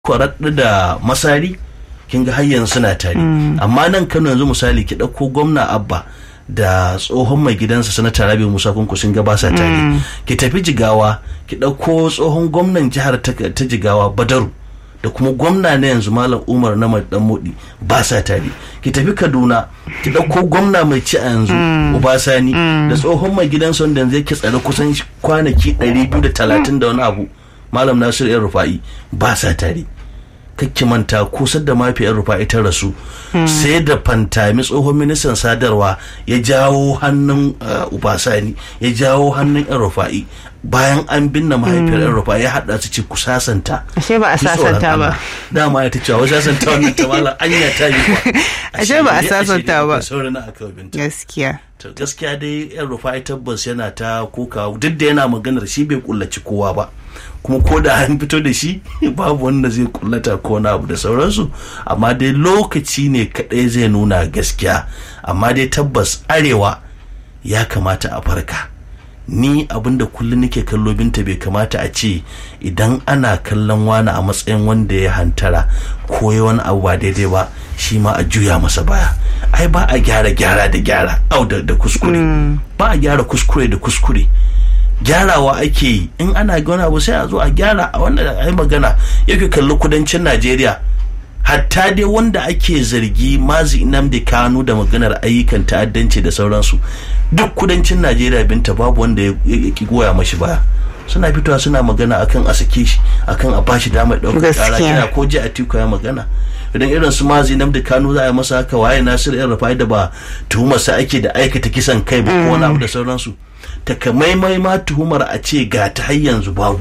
kwaraɗa da masari kin ga har yanzu suna tare amma nan kano yanzu misali ki ɗauko gwamna abba da tsohon mai gidansa sanata rabi musa kunku sun ga basa tare ki tafi jigawa ki ɗauko tsohon gwamnan jihar ta jigawa badaru da kuma gwamna na yanzu malam umar na dan modi ba sa tare ki tafi kaduna ki ɗauko gwamna mai ci a yanzu ubasani da tsohon mai gidansa wanda yanzu yake tsare kusan kwanaki 230 da wani abu malam nasir yan rufa'i ba sa tare kakki manta kusar da mafiyar rufa'i ta rasu sai da fantami tsohon ministan sadarwa ya jawo hannun ubasani ya jawo hannun yan rufa'i bayan an binne mahaifiyar yan rufa'i ya haɗa su ce ku sasanta ashe ba a sasanta ba dama ya ta cewa wasu sasanta wannan ta malam anya ta yi kuwa ashe ba a sasanta ba sauran aka binta gaskiya to gaskiya dai yan rufa'i tabbas yana ta kuka duk da yana maganar shi bai kullaci kowa ba kuma ko da an fito da shi babu wanda zai kullata ko na abu da sauransu amma dai lokaci ne kadai zai nuna gaskiya amma dai tabbas arewa ya kamata a farka ni abinda kullum nake kallo binta bai kamata a ce idan ana kallon wani a matsayin wanda ya hantara ko ya wani abu ba daidai ba shi ma a juya masa baya ai ba a gyara gyara da gyara au da kuskure ba a gyara kuskure da kuskure gyarawa ake yi in ana wani abu sai a zo a gyara a wanda a yi magana yake kalli kudancin najeriya hatta dai wanda ake zargi mazi inamdi kanu da maganar ayyukan ta'addanci da sauransu duk kudancin najeriya binta babu wanda ya ki goya mashi baya suna fitowa suna magana akan a sake shi akan a bashi damar ɗaukar kara kina ko ji a tiku ya magana idan irin su mazi namdi kanu za a yi masa haka waye nasir yan rafai da ba tuhumarsa ake da aikata kisan kai ba ko wani abu da sauransu takamaimai ma tuhumar a ce ga ta har yanzu babu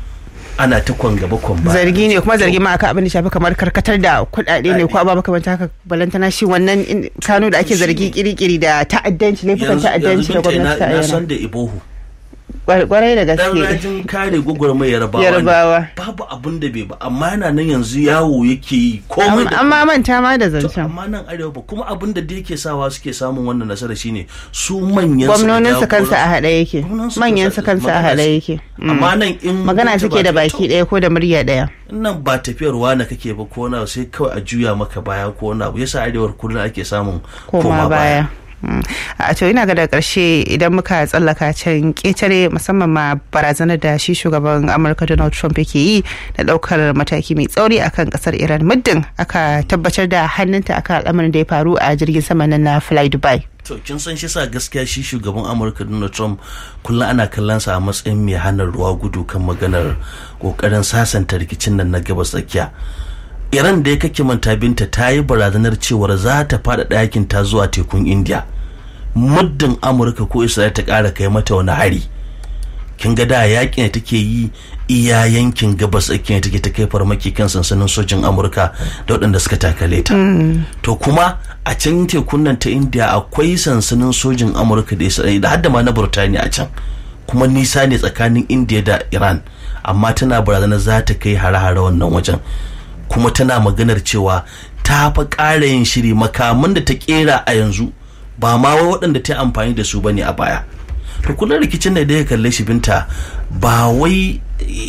ana ta kwan gaba kwan ba zargi ne kuma zargi ma aka abin da shafi kamar karkatar da kuɗaɗe ne ko ababa makamanta haka balantana shi wannan kano da ake zargi kirikiri da ta'addanci ne fukan ta'addanci da gwamnati ta na san da ibohu kwarai da gaske dan rajin kare gwagwarmai yarbawa yarbawa babu abun da bai ba amma yana nan yanzu yawo yake yi komai da amma manta ma da zancen amma nan arewa ba kuma abun da yake sawa suke samun wannan nasara shine su manyan gwamnonin su kansa a haɗe yake manyan su kansa a haɗe yake amma nan in magana suke da baki ɗaya ko da murya ɗaya nan ba tafiyar wani kake ba ko na sai kawai a juya maka baya ko na abu yasa arewar kullum ake samun koma baya a to ina ga da karshe idan muka tsallaka can ketare musamman ma barazanar da shi shugaban amurka donald trump yake yi da daukar mataki mai tsauri akan kasar iran muddin aka tabbatar da hannunta akan al'amarin da ya faru a jirgin sama na fly dubai to kin san shi sa gaskiya shi shugaban amurka donald trump kullum ana kallon sa a matsayin mai hana ruwa gudu kan maganar kokarin sasanta rikicin nan na gabas tsakiya iran da ya kake manta binta ta yi barazanar cewar za ta fada ɗakin ta zuwa tekun india muddin amurka ko isra'ila ta ƙara kai mata wani hari kin ga da yakin da take yi iya yankin gabas tsakiya take ta kai farmaki kan sansanin sojin amurka da waɗanda suka takale ta to kuma a can tekun nan ta india akwai sansanin sojin amurka da isra'ila har da ma na burtaniya a can kuma nisa ne tsakanin india da iran amma tana barazanar za ta kai hare-hare wannan wajen kuma tana maganar cewa ta fa ƙara yin shiri makaman da ta ƙera a yanzu ba ma wai waɗanda ta amfani da su ba ne a baya to kullum rikicin da ya kalle shi binta ba wai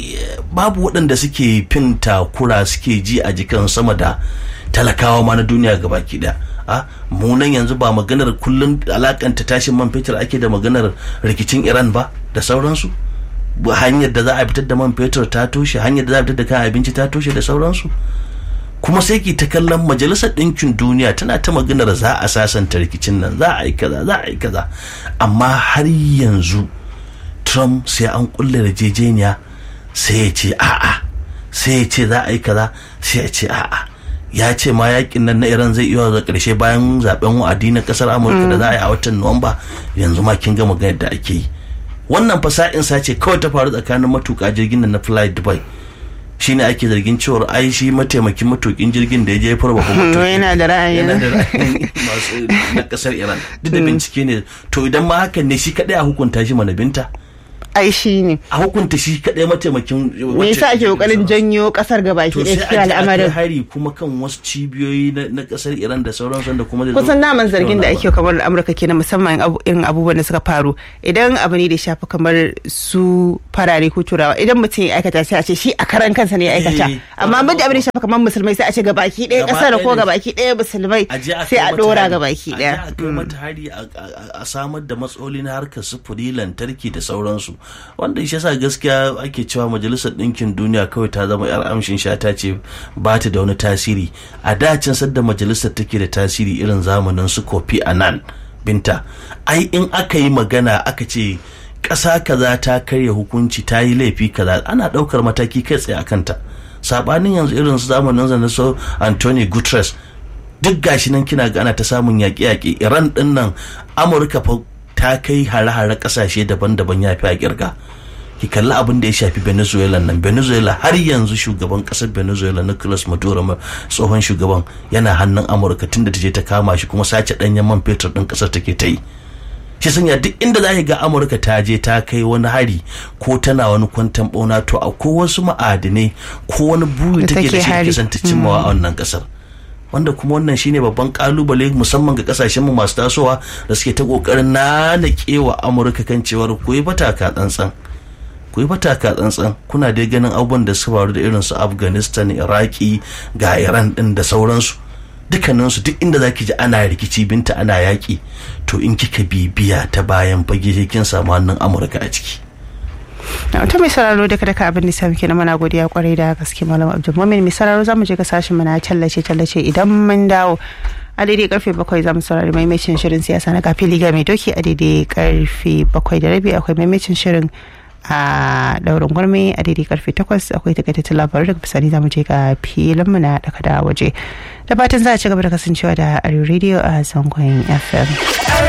babu waɗanda suke fin takura suke ji a jikin sama da talakawa ma na duniya gabaki ɗaya a munan yanzu ba maganar kullum alakanta tashin man fetur ake da maganar rikicin iran ba da sauransu hanyar da za a fitar da man fetur ta toshe hanyar da za a fitar da kayan abinci ta toshe da sauransu kuma sai ki ta kallon majalisar ɗinkin duniya tana ta maganar za a sasanta rikicin nan za a yi kaza za a yi kaza amma har yanzu trump sai an kulle yarjejeniya sai ya ce a'a sai ya ce za a yi kaza sai ya ce a'a ya ce ma yakin nan na iran zai iya da karshe bayan zaben wa'adi na kasar amurka da za a yi a watan nuwamba yanzu ma kin ga maganar da ake yi wannan fasa'in sace kawai ta faru tsakanin matuƙa jirgin nan na fly dubai shine ake zargin cewar ai shi mataimakin matukin jirgin da ya je ya farba kuma yana da ra'ayi yana da ra'ayin masu na kasar iran duk da bincike ne to idan ma hakan ne shi kadai a hukunta shi mana binta ai shi ne a hukunta shi kadai mataimakin me yasa ake kokarin janyo kasar gabaki to ɗaya sai cikin a ji a kai al'amarin hari kuma kan wasu cibiyoyi na na kasar Iran da sauransu da kuma zai zo- kusan naman zargin da Yawan ake kamar amurka kenan musamman abu- irin abubuwan da suka faru idan abu ne da ya shafi kamar su farare ko turawa idan mutum ya aikata sai a ce shi a karan kansa ne ya aikata Eh, amma wannan muddin abin da ya shafi kamar musulmai sai a ce gabaki ɗaya Gaba kasar ɗaya ko ne. gabaki ɗaya musulmai a je a sai kai a mata ɗora hari. gabaki a je ɗaya a kai mata hari a- a a samar da matsaloli na harkar sufuri lantarki da sauransu wanda shi yasa gaskiya ake cewa majalisar ɗinkin duniya kawai ta zama yar amshin shata ce ba ta da wani tasiri a dacin sadda majalisar take da tasiri irin zamanin su kofi anan binta ai in aka yi magana aka ce ƙasa kaza ta karya hukunci ta yi laifi kaza ana ɗaukar mataki kai tsaye a kanta sabanin yanzu irin su zamanin na so anthony guterres duk gashi nan kina ga ana ta samun yaƙe-yaƙe iran ɗin nan amurka fa ta kai hare-hare ƙasashe daban-daban ya fi a kirga ki kalli abin da ya shafi venezuela nan venezuela har yanzu shugaban ƙasar venezuela nicolas maduro ma- tsohon shugaban yana hannun amurka tunda ta je ta kama shi kuma sace ɗanyen man fetur ɗin ƙasar take ta yi shi sanya duk inda za ga amurka ta je ta kai wani hari ko tana wani kwantan bauna to akwai wasu ma'adinai ko wani buri Da take da take shi hari. da ta cimmawa a wannan kasar wanda kuma wannan shine babban kalubale musamman ga kasashen mu masu tasowa da suke ta kokarin nanakewa amurka kan cewar ku yi fataka tsantsan ku yi fataka tsantsan kuna dai ganin abubuwan da suka faru da irin su afghanistan iraki ga iran din da sauransu dukkaninsu duk inda zaki ji ana rikici binta ana yaƙi to in kika bibiya ta bayan fage sai kin samu hannun amurka a ciki Na, to mai sauraro daga daga abin da sami kenan muna godiya kwarai da gaske malam abdul mumin mai sauraro zamu je ga sashen mu na tallace tallace idan mun dawo a daidai karfe bakwai zamu saurari maimacin shirin siyasa na kafin liga mai doki a daidai karfe bakwai da rabi akwai maimacin shirin a daurin gwarme a daidai karfe takwas akwai takaitattun labarai daga bisani zamu je ga filin mu na daga da waje da fatan za a ci gaba da kasancewa da arewa radio a zangon fm